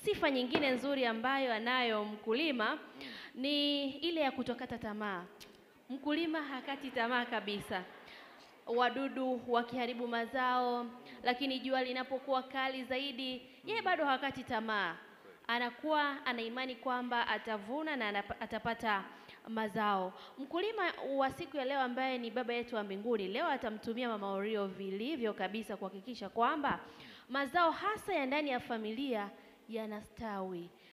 sifa nyingine nzuri ambayo anayo mkulima ni ile ya kutokata tamaa. Mkulima hakati tamaa kabisa. Wadudu wakiharibu mazao, lakini jua linapokuwa kali zaidi, yeye bado hakati tamaa. Anakuwa ana imani kwamba atavuna na anapa- atapata mazao. Mkulima wa siku ya leo ambaye ni baba yetu wa mbinguni, leo atamtumia Mama Orio vilivyo kabisa kuhakikisha kwamba mazao hasa ya ndani ya familia yanastawi.